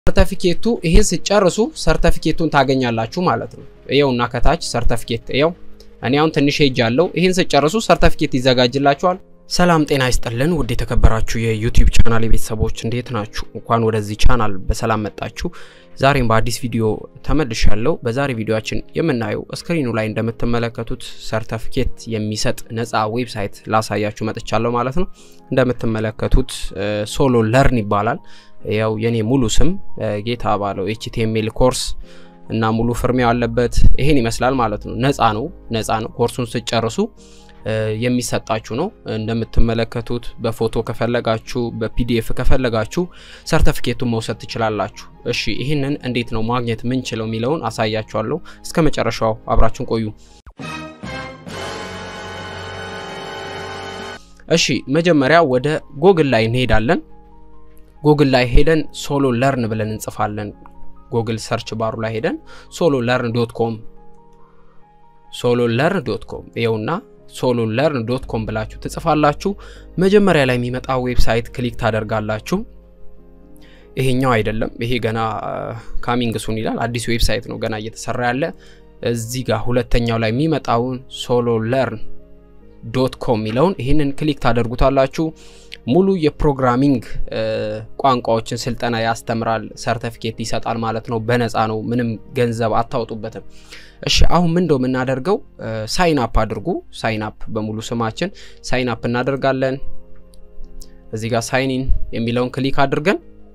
ሰርተፊኬቱ ይሄን ስጨርሱ ሰርተፊኬቱን ታገኛላችሁ ማለት ነው። ይኸውና ከታች ሰርተፊኬት ይኸው እኔ አሁን ትንሽ ሄጅ አለው። ይሄን ስጨርሱ ሰርተፊኬት ይዘጋጅላችኋል። ሰላም ጤና ይስጥልን ውድ የተከበራችሁ የዩቲዩብ ቻናል ቤተሰቦች እንዴት ናችሁ? እንኳን ወደዚህ ቻናል በሰላም መጣችሁ። ዛሬም በአዲስ ቪዲዮ ተመልሻለሁ። በዛሬ ቪዲዮችን የምናየው ስክሪኑ ላይ እንደምትመለከቱት ሰርተፊኬት የሚሰጥ ነፃ ዌብሳይት ላሳያችሁ መጥቻለሁ ማለት ነው። እንደምትመለከቱት ሶሎ ለርን ይባላል። ያው የኔ ሙሉ ስም ጌታ ባለው ኤችቲኤምኤል ኮርስ እና ሙሉ ፍርሚያው አለበት። ይሄን ይመስላል ማለት ነው። ነፃ ነው፣ ነፃ ነው። ኮርሱን ስጨርሱ የሚሰጣችሁ ነው። እንደምትመለከቱት በፎቶ ከፈለጋችሁ በፒዲኤፍ ከፈለጋችሁ ሰርተፊኬቱን መውሰድ ትችላላችሁ። እሺ ይህንን እንዴት ነው ማግኘት ምንችለው የሚለውን አሳያችኋለሁ። እስከ መጨረሻው አብራችሁን ቆዩ። እሺ መጀመሪያ ወደ ጎግል ላይ እንሄዳለን። ጎግል ላይ ሄደን ሶሎ ለርን ብለን እንጽፋለን። ጎግል ሰርች ባሩ ላይ ሄደን ሶሎ ለርን ዶት ኮም ሶሎ ለርን ዶት ኮም ይኸውና ሶሎ ለርን ዶት ኮም ብላችሁ ትጽፋላችሁ። መጀመሪያ ላይ የሚመጣ ዌብሳይት ክሊክ ታደርጋላችሁ። ይሄኛው አይደለም፣ ይሄ ገና ካሚንግ ሱን ይላል። አዲስ ዌብሳይት ነው ገና እየተሰራ ያለ። እዚህ ጋር ሁለተኛው ላይ የሚመጣውን ሶሎ ለርን ዶት ኮም የሚለውን ይህንን ክሊክ ታደርጉታላችሁ። ሙሉ የፕሮግራሚንግ ቋንቋዎችን ስልጠና ያስተምራል፣ ሰርተፊኬት ይሰጣል ማለት ነው። በነፃ ነው፣ ምንም ገንዘብ አታወጡበትም። እሺ አሁን ምን እንደው የምናደርገው ሳይን አፕ አድርጉ። ሳይን አፕ በሙሉ ስማችን ሳይን አፕ እናደርጋለን። እዚህ ጋር ሳይን ኢን የሚለውን ክሊክ አድርገን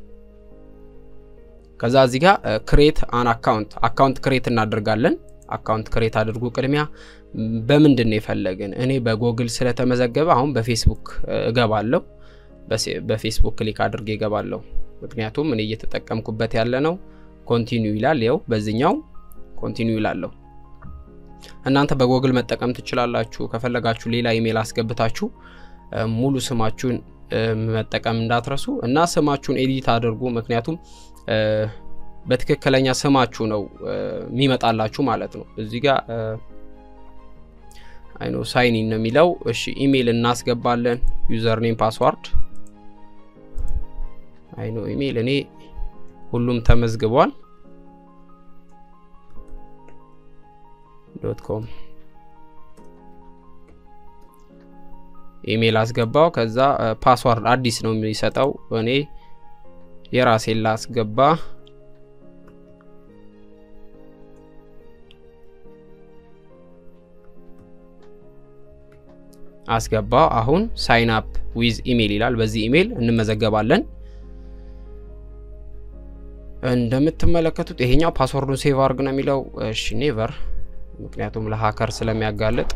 ከዛ እዚህ ጋር ክሬት አን አካውንት አካውንት ክሬት እናደርጋለን። አካውንት ክሬት አድርጉ። ቅድሚያ በምንድን ነው የፈለግን? እኔ በጎግል ስለተመዘገበ አሁን በፌስቡክ እገባለሁ። በፌስቡክ ክሊክ አድርጌ እገባለሁ። ምክንያቱም እኔ እየተጠቀምኩበት ያለ ነው። ኮንቲኒው ይላል። ያው በዚህኛው ኮንቲኒው ይላለሁ። እናንተ በጎግል መጠቀም ትችላላችሁ። ከፈለጋችሁ ሌላ ኢሜል አስገብታችሁ ሙሉ ስማችሁን መጠቀም እንዳትረሱ እና ስማችሁን ኤዲት አድርጉ። ምክንያቱም በትክክለኛ ስማችሁ ነው የሚመጣላችሁ ማለት ነው። እዚህ ጋር አይኖ ሳይን ነው የሚለው። እሺ ኢሜይል እናስገባለን። ዩዘር ኔም ፓስዋርድ አይኖ ኢሜይል እኔ ሁሉም ተመዝግቧል። ዶት ኮም ኢሜይል አስገባው። ከዛ ፓስዋርድ አዲስ ነው የሚሰጠው። እኔ የራሴን ላስገባ አስገባው። አሁን ሳይን አፕ ዊዝ ኢሜይል ይላል። በዚህ ኢሜይል እንመዘገባለን። እንደምትመለከቱት ይሄኛው ፓስወርዱን ሴቭ አርግ ነው የሚለው። እሺ ኔቨር፣ ምክንያቱም ለሀከር ስለሚያጋልጥ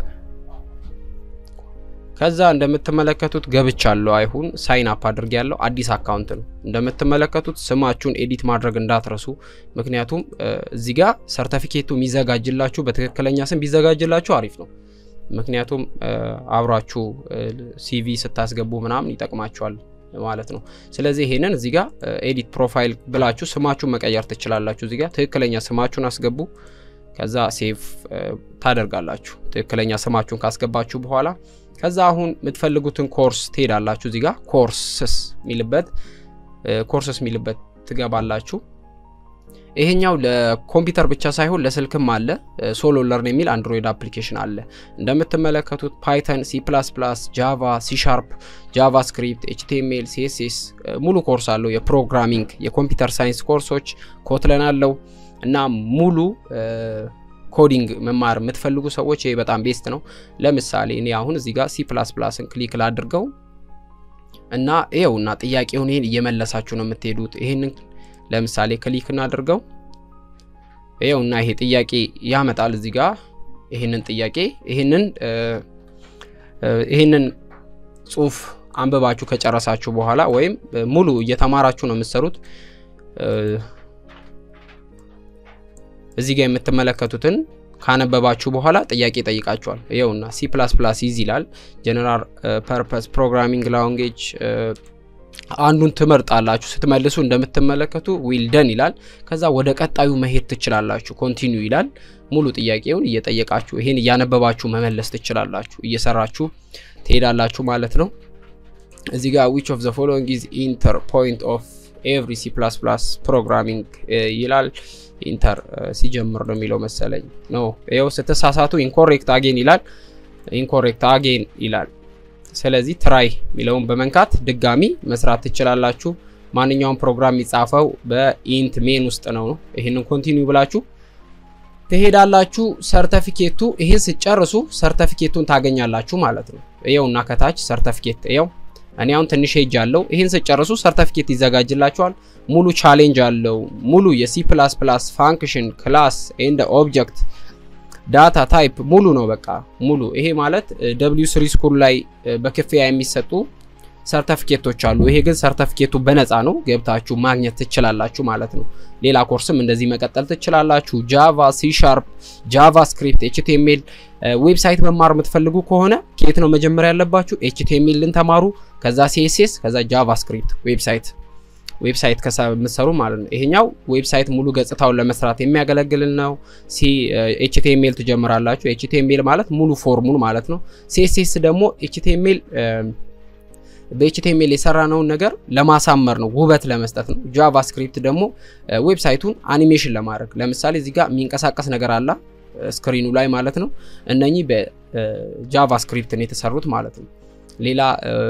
ከዛ እንደምትመለከቱት ገብቻለሁ። አይሁን ሳይን አፕ አድርግ ያለው አዲስ አካውንት ነው። እንደምትመለከቱት ስማችሁን ኤዲት ማድረግ እንዳትረሱ። ምክንያቱም እዚህ ጋር ሰርተፊኬቱ የሚዘጋጅላችሁ በትክክለኛ ስም ቢዘጋጅላችሁ አሪፍ ነው። ምክንያቱም አብራችሁ ሲቪ ስታስገቡ ምናምን ይጠቅማችኋል ማለት ነው። ስለዚህ ይሄንን እዚህ ጋር ኤዲት ፕሮፋይል ብላችሁ ስማችሁን መቀየር ትችላላችሁ። እዚህ ጋር ትክክለኛ ስማችሁን አስገቡ። ከዛ ሴቭ ታደርጋላችሁ። ትክክለኛ ስማችሁን ካስገባችሁ በኋላ ከዛ አሁን የምትፈልጉትን ኮርስ ትሄዳላችሁ። እዚህ ጋር ኮርስስ የሚልበት ኮርስስ የሚልበት ትገባላችሁ። ይሄኛው ለኮምፒውተር ብቻ ሳይሆን ለስልክም አለ። ሶሎ ለርን የሚል አንድሮይድ አፕሊኬሽን አለ። እንደምትመለከቱት ፓይተን፣ ሲ ፕላስ ፕላስ፣ ጃቫ፣ ሲ ሻርፕ፣ ጃቫ ስክሪፕት፣ ኤችቲኤምኤል፣ ሲኤስኤስ ሙሉ ኮርስ አለው። የፕሮግራሚንግ የኮምፒውተር ሳይንስ ኮርሶች ኮትለን አለው እና ሙሉ ኮዲንግ መማር የምትፈልጉ ሰዎች ይሄ በጣም ቤስት ነው። ለምሳሌ እኔ አሁን እዚህ ጋር ሲ ፕላስ ፕላስን ክሊክ ላድርገው እና ይኸውና ጥያቄውን ይህን እየመለሳችሁ ነው የምትሄዱት። ይህንን ለምሳሌ ክሊክ እናድርገው። ይኸውና ይሄ ጥያቄ ያመጣል እዚህ ጋር ይህንን ጥያቄ ይህንን ይህንን ጽሁፍ አንብባችሁ ከጨረሳችሁ በኋላ ወይም ሙሉ እየተማራችሁ ነው የምትሰሩት እዚህ ጋር የምትመለከቱትን ካነበባችሁ በኋላ ጥያቄ ጠይቃችኋል። ይኸውና ሲ ፕላስ ፕላስ ይዝ ይላል። ጀነራል ፐርፐስ ፕሮግራሚንግ ላንጉዌጅ አንዱን ትመርጣላችሁ። ስትመልሱ እንደምትመለከቱ ዊል ደን ይላል። ከዛ ወደ ቀጣዩ መሄድ ትችላላችሁ። ኮንቲኒው ይላል። ሙሉ ጥያቄውን እየጠየቃችሁ ይሄን እያነበባችሁ መመለስ ትችላላችሁ። እየሰራችሁ ትሄዳላችሁ ማለት ነው። እዚህ ጋር ዊች ኦፍ ዘ ፎሎዊንግ ኢዝ ኢንተር ፖይንት ኦፍ ኤቭሪ ሲ ፕላስ ፕላስ ፕሮግራሚንግ ይላል። ኢንተር ሲጀምር ነው የሚለው መሰለኝ። ኖ ይኸው ስትሳሳቱ ኢንኮሬክት አጌን ይላል። ኢንኮሬክት አጌን ይላል። ስለዚህ ትራይ የሚለውን በመንካት ድጋሚ መስራት ትችላላችሁ። ማንኛውም ፕሮግራም የሚጻፈው በኢንት ሜን ውስጥ ነው። ይህንን ኮንቲኒው ብላችሁ ትሄዳላችሁ። ሰርተፊኬቱ ይህን ስጨርሱ ሰርተፊኬቱን ታገኛላችሁ ማለት ነው። ይኸውና ከታች ሰርተፊኬት ይኸው እኔ አሁን ትንሽ ሄጅ አለው። ይህን ስጨርሱ ሰርተፊኬት ይዘጋጅላችኋል። ሙሉ ቻሌንጅ አለው። ሙሉ የሲ ፕላስ ፕላስ ፋንክሽን ክላስ ኤንድ ኦብጀክት ዳታ ታይፕ ሙሉ ነው። በቃ ሙሉ ይሄ ማለት ደብሊው ስሪ ስኩል ላይ በክፍያ የሚሰጡ ሰርተፊኬቶች አሉ። ይሄ ግን ሰርተፊኬቱ በነፃ ነው፣ ገብታችሁ ማግኘት ትችላላችሁ ማለት ነው። ሌላ ኮርስም እንደዚህ መቀጠል ትችላላችሁ። ጃቫ፣ ሲ ሻርፕ፣ ጃቫ ስክሪፕት፣ ኤችቲኤምኤል ዌብሳይት መማር የምትፈልጉ ከሆነ ከየት ነው መጀመሪያ ያለባችሁ? ኤችቲኤምኤልን ተማሩ፣ ከዛ ሲኤስኤስ፣ ከዛ ጃቫ ስክሪፕት ዌብሳይት ዌብሳይት የምትሰሩ ማለት ነው። ይሄኛው ዌብሳይት ሙሉ ገጽታውን ለመስራት የሚያገለግል ነው። ሲ ኤችቲኤምኤል ትጀምራላችሁ። ኤችቲኤምኤል ማለት ሙሉ ፎርሙን ማለት ነው። ሲኤስኤስ ደግሞ ኤችቲኤምኤል በኤችቲኤምኤል የሰራነውን ነገር ለማሳመር ነው፣ ውበት ለመስጠት ነው። ጃቫስክሪፕት ደግሞ ዌብሳይቱን አኒሜሽን ለማድረግ ለምሳሌ እዚህ ጋር የሚንቀሳቀስ ነገር አለ ስክሪኑ ላይ ማለት ነው። እነኚህ በጃቫስክሪፕት ነው የተሰሩት ማለት ነው። ሌላ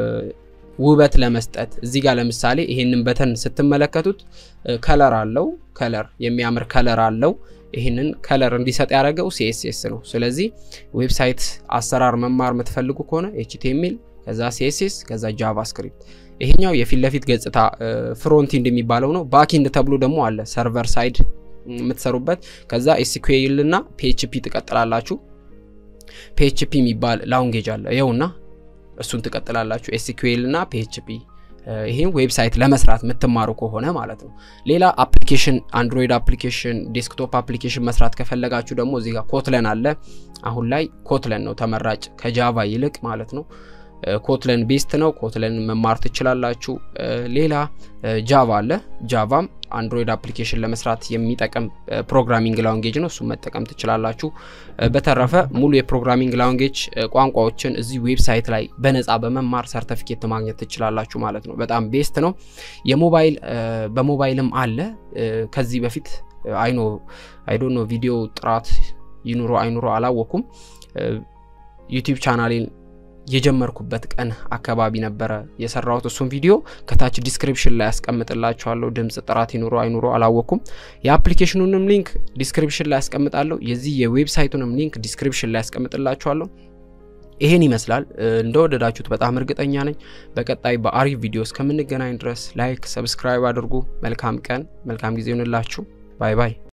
ውበት ለመስጠት እዚህ ጋር ለምሳሌ ይሄንን በተን ስትመለከቱት ከለር አለው። ከለር የሚያምር ከለር አለው። ይህንን ከለር እንዲሰጥ ያደረገው ሲኤስኤስ ነው። ስለዚህ ዌብሳይት አሰራር መማር የምትፈልጉ ከሆነ ኤችቲኤምኤል ከዛ ሲኤስኤስ ከዛ ጃቫስክሪፕት። ይሄኛው የፊት ለፊት ገጽታ ፍሮንቲንድ የሚባለው ነው። ባክኢንድ ተብሎ ደግሞ አለ ሰርቨር ሳይድ የምትሰሩበት። ከዛ ኤስኩኤል እና ፒኤችፒ ትቀጥላላችሁ። ፒኤችፒ የሚባል ላንጌጅ አለ ይኸውና እሱን ትቀጥላላችሁ። ኤስኩኤል እና ፒኤችፒ ይህም ዌብሳይት ለመስራት የምትማሩ ከሆነ ማለት ነው። ሌላ አፕሊኬሽን አንድሮይድ አፕሊኬሽን፣ ዴስክቶፕ አፕሊኬሽን መስራት ከፈለጋችሁ ደግሞ እዚህ ጋር ኮትለን አለ። አሁን ላይ ኮትለን ነው ተመራጭ ከጃቫ ይልቅ ማለት ነው። ኮትለን ቤስት ነው። ኮትለን መማር ትችላላችሁ። ሌላ ጃቫ አለ። ጃቫም አንድሮይድ አፕሊኬሽን ለመስራት የሚጠቅም ፕሮግራሚንግ ላንጌጅ ነው። እሱም መጠቀም ትችላላችሁ። በተረፈ ሙሉ የፕሮግራሚንግ ላንጌጅ ቋንቋዎችን እዚህ ዌብሳይት ላይ በነፃ በመማር ሰርተፊኬት ማግኘት ትችላላችሁ ማለት ነው። በጣም ቤስት ነው። የሞባይል በሞባይልም አለ። ከዚህ በፊት አይኖ አይዶኖ ቪዲዮ ጥራት ይኑሮ አይኑሮ አላወኩም። ዩቲዩብ ቻናሌን የጀመርኩበት ቀን አካባቢ ነበረ የሰራሁት እሱን ቪዲዮ ከታች ዲስክሪፕሽን ላይ ያስቀምጥላችኋለሁ። ድምፅ ጥራት ይኑሮ አይኑሮ አላወቅኩም። የአፕሊኬሽኑንም ሊንክ ዲስክሪፕሽን ላይ ያስቀምጣለሁ። የዚህ የዌብሳይቱንም ሊንክ ዲስክሪፕሽን ላይ ያስቀምጥላችኋለሁ። ይሄን ይመስላል። እንደወደዳችሁት በጣም እርግጠኛ ነኝ። በቀጣይ በአሪፍ ቪዲዮ እስከምንገናኝ ድረስ ላይክ፣ ሰብስክራይብ አድርጉ። መልካም ቀን፣ መልካም ጊዜ ይሆንላችሁ። ባይ ባይ።